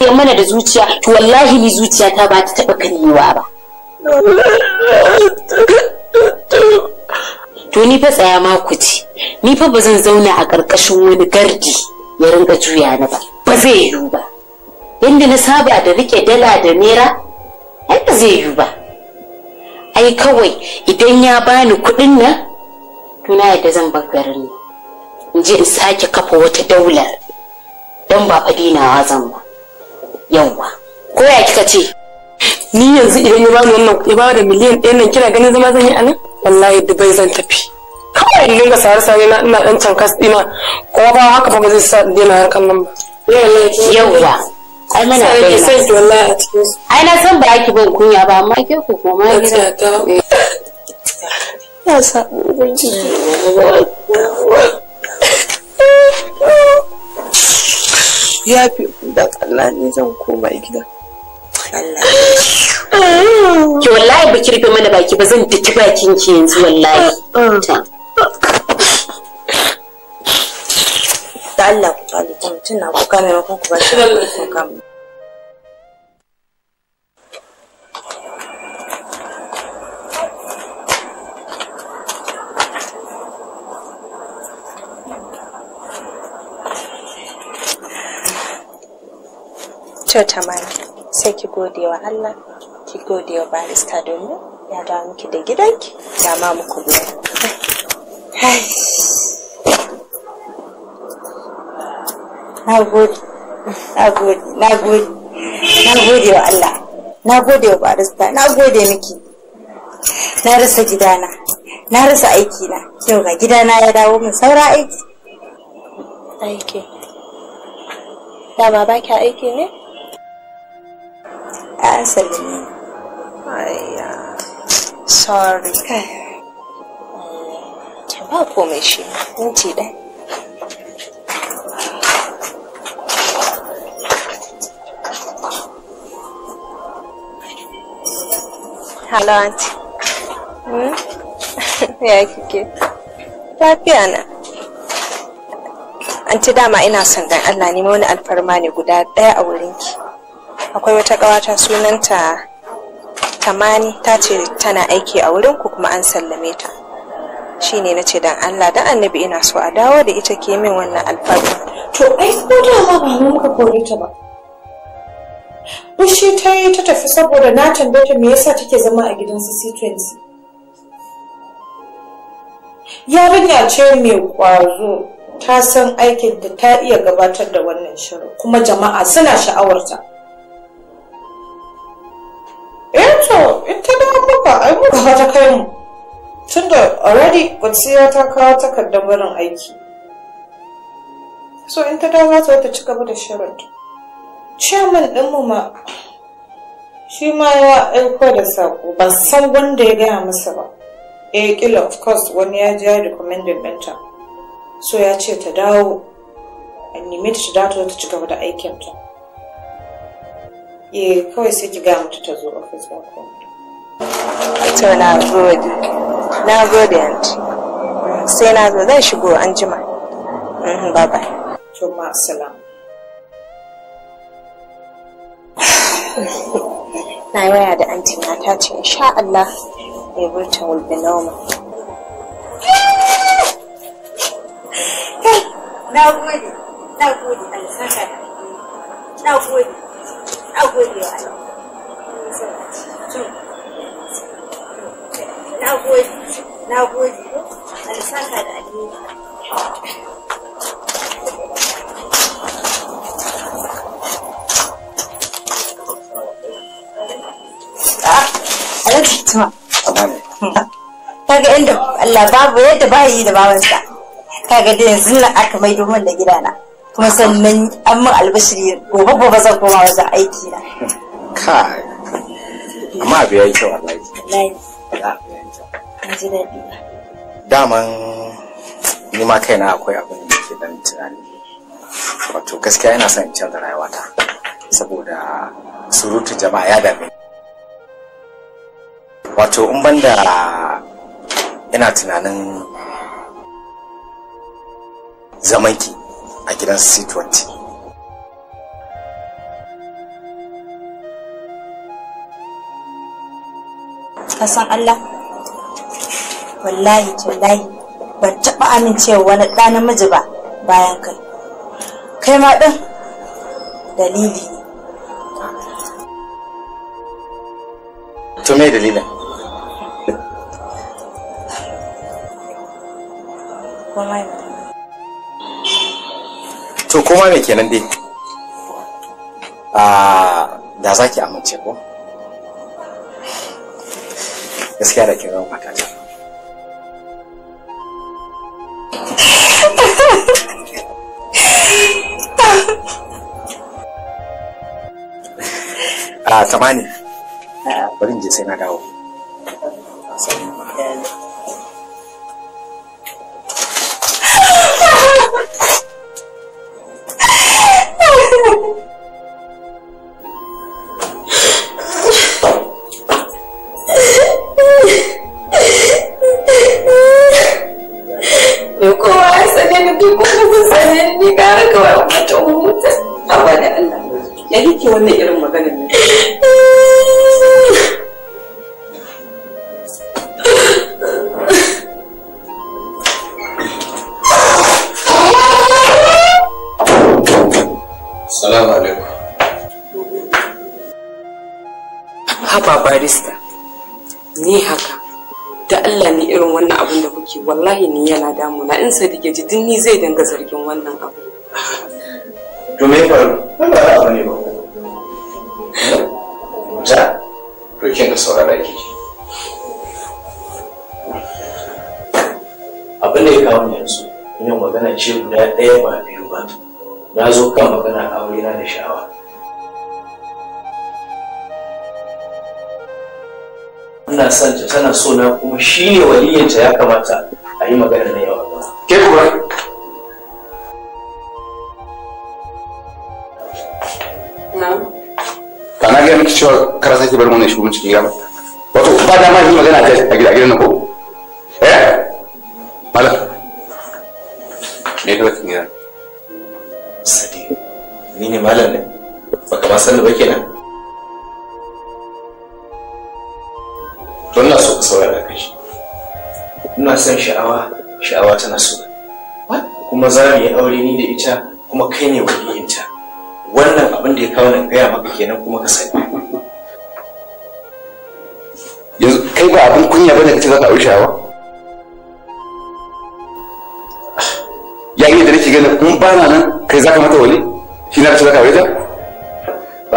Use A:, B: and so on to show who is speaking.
A: sai mana da zuciya to wallahi ni zuciya ta ba ta taɓa karyewa ba to ni fa tsaya ma ku ci ni fa ba zan zauna a ƙarƙashin wani gardi ya rinka juya ni ba ba zai yiwu ba yadda na saba da rike dala da naira ai ba zai yiwu ba ai kawai idan ya bani kuɗin nan to na yadda zan bar garin nan in je in sake kafa wata daular don ba fadinawa zan ba yawwa ko ya kika ce
B: ni yanzu idan ya bani wannan kuɗi ba da miliyan ɗaya nan kina ganin zama zan yi a nan wallahi dubai zan tafi kawai in dinga sare sare na ina ɗan can kas ɗina kuma ba haka ba ba zai sa in daina harkan nan ba
A: yawwa ai mana
B: sai ke
A: daina
B: sai ki wallahi a cikin su
A: ai na san ba ki ban kunya ba amma ke ku koma gida
B: ya sa ubangiji ya fi da Allah ne zan koma gida
A: ki wallahi ba ki rufe mana baki ba zan daki bakin ki yanzu wallahi Ta.
C: da Allah ku kali ta mutum na kuka maimakon ku ba shi da kuka mu to tamani sai ki gode wa Allah ki gode wa barista domin ya dawo miki da gidanki ya ma muku biya na gode na gode na gode na gode wa Allah na gode wa barista na gode miki na rasa gidana na rasa aikina yau ga gidana ya dawo min saura aiki
D: aiki dama ba ki aiki ne
C: an sallame ni
D: ayya sorry ta ba komai shi minti ɗaya Hello, aunty. Hmm? ya kike? Lafiya na. Anti dama ina son dan Allah ne wani alfarma ne guda ɗaya a wurinki. Akwai wata ƙawata sunanta Tamani ta ce tana aiki a wurinku kuma an sallame ta. Shi ne na ce dan Allah dan annabi ina so a dawo da ita ke min wannan alfarma.
E: To ai ko da ma ba mu muka kore ta ba. Fushi ta yi ta tafi saboda na tambaye ta me yasa take zama a gidan su C20. Yarinya ce mai kwazo ta san aikin da ta iya gabatar da wannan shirin kuma jama'a suna sha'awarta. Eh to ita da muka ai muka ta kai mu. Tunda already Kwatsiya ta kawo takardar barin aiki. So in ta dawo za ta ci gaba da shirinta. Chairman ɗinmu ma shi ma ya aiko da saƙo ban san wanda ya gaya masa ba. Eh kila of course wani ya ji ya recommended ɗinta. So ya ce ta dawo a neme ta ta dawo ta ci gaba da aikinta. Eh kawai sai ki gaya mata ta zo office ba ko.
D: To na gode. Na gode aunty. Sai na zo zan shigo an jima. Bye bye.
E: To ma salam.
D: na yi waya da anti na ta ce insha Allah everything will be normal
C: na gode na gode Allah saka da na gode na gode wa Allah na gode na gode Allah saka da alheri Alhaji Tuma. Kaga inda Allah babu yadda ba yi da babansa. Kaga da yanzu nan aka mai domin da gidana. Kuma sannan an min albashiri gobe gobe zan koma wajen aiki na.
F: kai amma abu ya yi kyau wallahi
C: Wallahi
F: Wallahi abu ya yi kyau.
C: na ji daɗi.
F: daman ni ma kaina akwai abin da ke dan tunani wato gaskiya ina son in canza rayuwata saboda surutu jama'a ya dame ni. wato in banda ina tunanin zamanki a gidan c20
C: ka san Allah wallahi tallahi ban taɓa amincewa wani ɗa namiji ba bayan kai kai ma ɗin dalili ne
F: to me dalilin
C: komai ba
F: to kuma me kenan dai a da za ki amince ko gaskiya da kin zama matata a tamani bari in je sai na dawo
A: Me kowa ya sane ni duk wani kun sane ni gara kawai mutum huta. Awa da Allah. Ya yake wannan irin maganar ne.
G: Salamu alaikum.
B: haba barista ni haka da Allah ni irin wannan abin da kuke wallahi ni yana damuna in sadiq ya ji din ni zai danga zargin wannan abu
G: To me ya faru? Ba ba abu ne ba. Ja, to kin da saurara ki. Abin da ya kawo ni yanzu, ina magana ce guda ɗaya ba biyu ba. Na zo kan magana aure na da sha'awa. Ina son ta tana so na kuma shi ne waliyinta ya kamata a yi magana na yau a gaba. Ke kuma
B: na
H: ba na gaya miki cewa kara sake bar mana shigo cikin gida ba wato ba dama yi magana a gida- a gidan nan ko eh malam me ka cikin gida
G: Sadiq, ni ne malam ne? Baka ma sani ba kenan? To ina so ka saurara ka shi. Ina son sha'awa, sha'awa tana so. Kuma za mu yi aure ni da ita, kuma kai ne waliyinta. Wannan abin da ya kawo na gaya maka kenan kuma ka sani.
H: yanzu kai ba abin kunya bane kace za ka aure shawa ya yi da nake ganin in ba na nan kai za ka mata wali shi na kace za ka aure ta